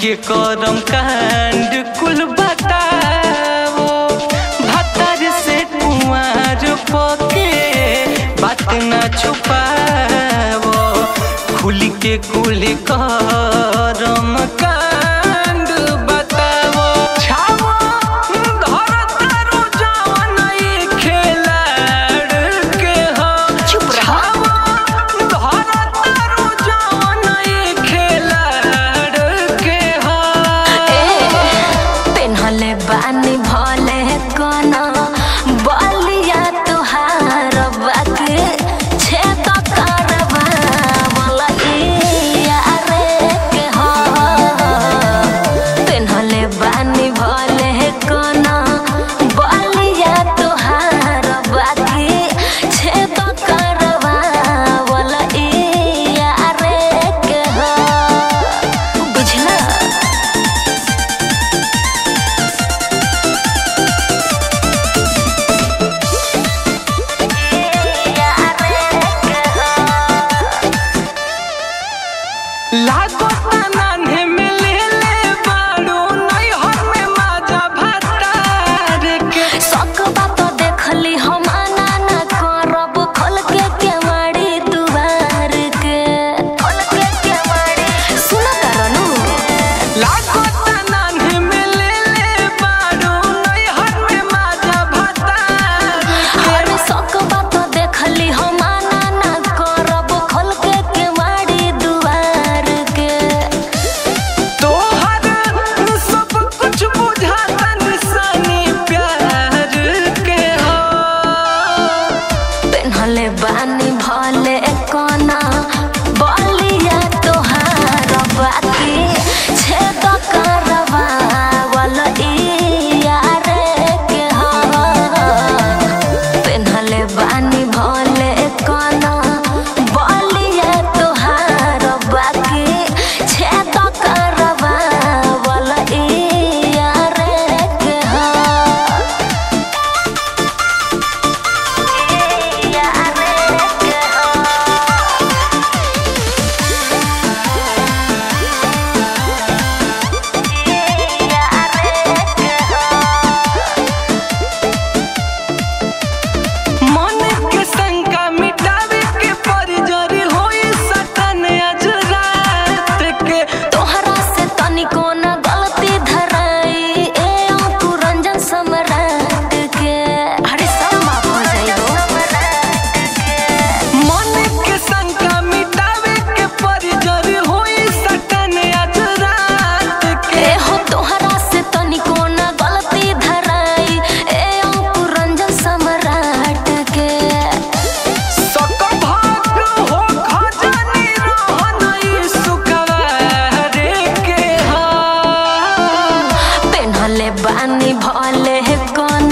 के करम कांड कुल बताओ भतर से कुमार पके बात ना छुपाओ खुल के कुल करम कांड बताओ छाओ धरतारो जवन ई खेलाड़ के हो चुप रहो। छाओ धरतारो जवन ई खेलाड़ के हो पेन्हले बानी भले कोनो बलिया तुहार बाके छेद करवा वाला यारे के हो पेन्हले बानी भले कोनो बलिया तुहार बाके छेद करवा वाला यारे के हो बुझला लागो नान्हे में ले ले बाड़ू नैहर में माजा भतार के शौक बात देखली हम आना ना करब खोल के केवाड़ी दुआर के खोल के केवाड़ी सुन करनु लागो नान्हे में ले ले बाड़ू नैहर में माजा भतार हर शौक बात देखली हम आना ना करब खोल के केवाड़ी दुआर के तोहर सब कुछ बुझाता निशानी प्यार के हो पेन्हले बानी भले कोना बलिया तोहार बाकी छेद करवा वाला यारे के हो पेन्हले बानी भले कोना बलिया तोहार बाकी छेद करवा वाला यारे के हो मन के शंका मिटावे के परिजरी होई सटन आज रात के तोहरा से तनिको न गलती धराई ए अंकु रंजन सम्राट के अरे सब माफ हो जाइबो मन के शंका मिटावे के परिजरी होई सटन आज रात के ए हो तोहरा से तनिको न गलती धराई ए अंकु रंजन सम्राट के सक भाग हो खजानी रहनई सुकवारे के हा पेन्हले बानी भले कोन